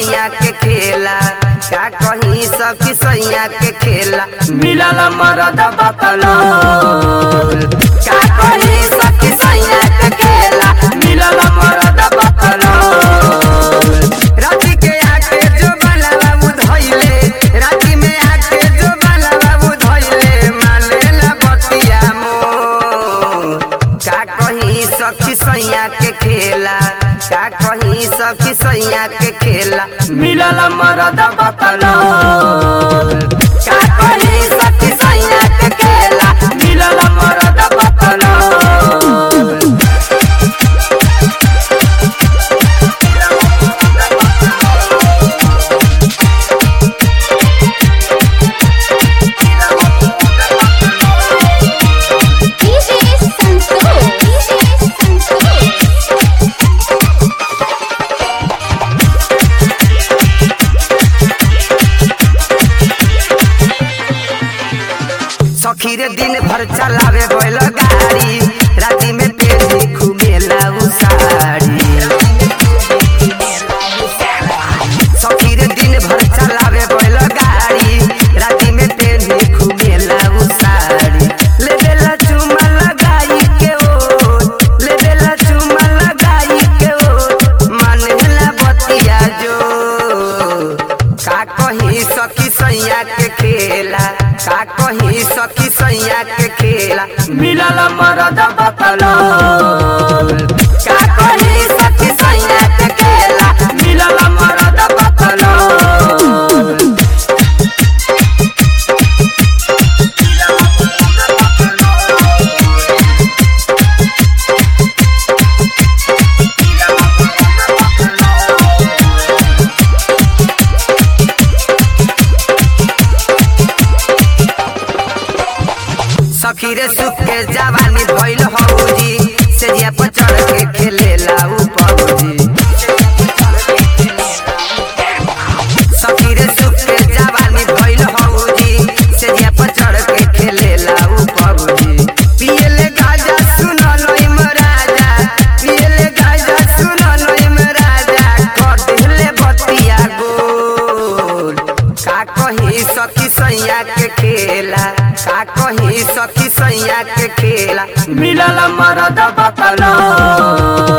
सैया के खेला का कहीं सखी सैया के खेला मिलल मरद बतलो का कहीं सखी सैया के खेला मिलल मरद बतलो राती के आके जो बाला बाबू धइले राती में आके जो बाला बाबू धइले माने ना बतिया मो का कहीं सखी सैया के खेला का कहीं सखी सैया के खेला मिलल मरद बतलो का कहीं सखी सैया के खेला मिलल मरद बतलो DJ Santosh. DJ Santosh. सखी रे दिन भर चलावे बैल गाड़ी राती में पेटी घुमेला उ साड़ी सखी रे दिन भर चलावे बैल गाड़ी राती में पेटी घुमेला उ साड़ी ले देला चुमा लगाई के ओ ले देला चुमा लगाई के ओ मानेला बतिया जो का कहीं सखी सैया के खेला का कहीं सखी सैया के खेला मिलल मरद बतलो का कहीं सखी सैया के खेला मिलल मरद बतलो सखी रे सुख के जवानी भइल हौजी से जिया पर चढ़ के खेलेला उ पौजी सखी रे सुख के जवानी भइल हौजी से जिया पर चढ़ के खेलेला उ पौजी पियले गाजा सुन नई महाराजा पियले गाजा सुन नई महाराजा कर दिले बतिया गोल का कहीं सखी सैया के खेला का कहीं सखी सैया के खेला मिलल मरद बतलो